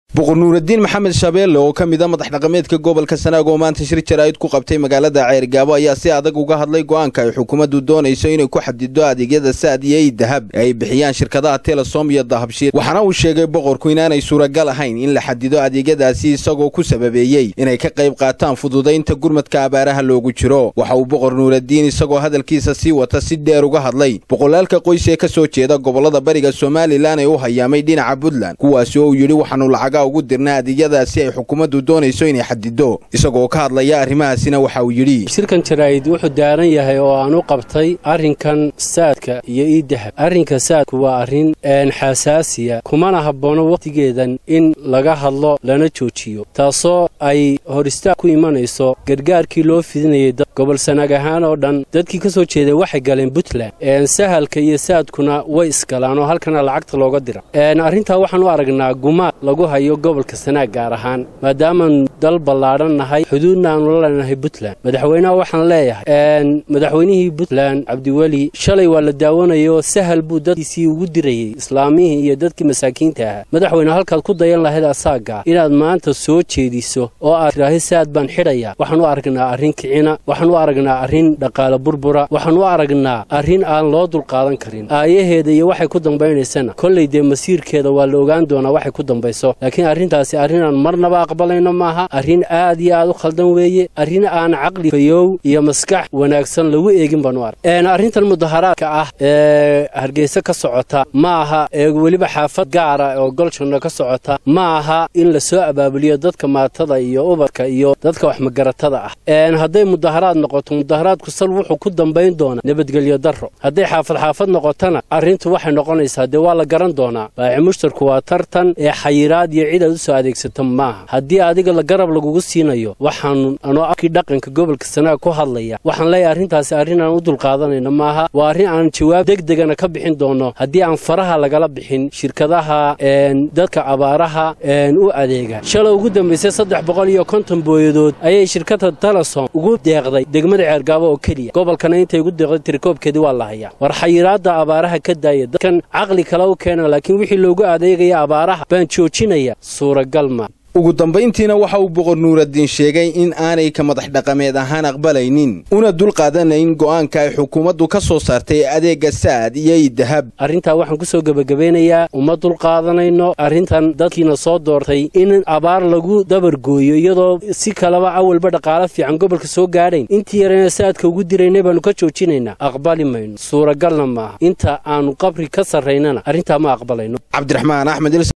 boqor nuuraddiin maxamed shabeelle oo ka mid a madax dhaqameedka gobolka sanaag oo maanta shir jaraa'id ku qabtay magaalada ceergaabo ayaa si adag uga hadlay go'aanka ay xukuumaddu doonayso inay ku xadido adeegyada saad iyo ey dahab ee ay bixiyaan shirkadaha telesom iyo dahabshiil waxaana uu sheegay boqorku inaanay suuragal ahayn in la xadido adeegyadaasi isagoo ku sababeeyey inay ka qayb qaataan fududaynta gurmadka abaaraha loogu jiro waxa uu boqor nuuraddiin isagoo hadalkiisa sii wata si dheer uga hadlay boqolaalka qoys ee ka soo jeeda gobollada bariga somalilan ee u hayaamay dhinaca puntland kuwaasi oo uu yidhi waxaanu lacaga ugu dirna adeegyadaasi ay xukuumaddu doonayso inay xadido isagoo ka hadlaya arrimahaasina waxa uu yidhi shirkan jaraa'id wuxuu daaran yahay oo aan u qabtay arrinkan saadka iyo ii dahab arrinka saadku waa arrin xasaasiya kumana habboono wakhtigeedan in laga hadlo lana joojiyo taasoo ay hor istaag ku imanayso gargaarkii loo fidinayay gobol sanaag ahaan oo dhan dadkii ka soo jeeday waxay galeen puntland sahalka iyo saadkuna way isgalaan oo halkana lacagta looga dira arrintaa waxaan u aragnaa gumaad lagu hayo gobolka sanaag gaar ahaan maadaamaan dal ballaadhan nahay xuduudna aanu la leenahay puntland madaxweynaha waxaan leeyahay madaxweynihii puntland cabdiweli shalay waa la daawanayoo sahal buu dadkiisii ugu dirayey islaamihii iyo dadkii masaakiinta ahaa madaxweyne halkaad ku dayan lahayd asaaga inaad maanta soo jeediso oo aad tidhaahi saad baan xidhaya waxaan u aragnaa arrin kicina waxaan u aragnaa arrin dhaqaale burbura waxaan u aragnaa arrin aan loo dulqaadan karin aayaheeda iyo waxay ku dambaynaysana kollay dee masiirkeeda waa la ogaan doonaa waxay ku dambayso laakiin arrintaasi arrinaan marnaba aqbalayno maaha arrin aad iyo aad u khaldan weeye arrin aan caqli fayow iyo maskax wanaagsan lagu eegin baanu arg arrintan mudaharaadka ah ee hargeysa ka socota ma aha ee weliba xaafad gaara oo goljanno ka socota ma aha in la soo abaabuliyo dadka maatada iyo ubadka iyo dadka waxmagaratada ah hadday mudaharaad noqoto mudaharaadku sal wuxuu ku dambayn doonaa nabadgelyo darro hadday xaafad xaafad noqotona arrintu waxay noqonaysaa dee waa la garan doonaa baaci mushtarku waa tartan ee xayiraad iyo cid aad u soo adeegsato maaha haddii adiga la garab lagugu siinayo waxaan anoo afkii dhaqanka gobolka sanaag ku hadlaya waxaan leeyahay arrintaasi arrin aan u dulqaadanayno maaha waa arrin aan jawaab degdegana ka bixin doono haddii aan faraha lagala bixin shirkadaha dadka abaaraha u adeega shalay ugu dambaysay saddex boqol iyo konton booyadood ayay shirkadda telesom ugu deeqday degmada ceergaabo oo keliya gobolkana intay ugu deeqday tirikoobkeedii waa la hayaa war xayiraadda abaaraha ka daaya dadkan caqli kale u keena laakiin wixii loogu adeegaya abaaraha baan joojinaya suuragal ma ugu dambayntiina waxa uu boqor nuuraddiin sheegay in aanay ka madax dhaqameed ahaan aqbalaynin una dulqaadanayn go'aanka ay xukuumaddu ka soo saartay adeegga saad iyo ii dahab arrintaa waxaan ku soo gebagabeynayaa uma dulqaadanayno arrintan dadkiina soo doortay in abaar lagu dabargooyo iyadoo si kaleba awalba dhaqaalo fiican gobolka soo gaadhayn intii yarayna saadka ugu diraynay baannu ka joojinaynaa aqbali mayno suuragalna maaha inta aannu qabri ka sarraynana arrintaa ma aqbalayno cabdiraxmaan axmed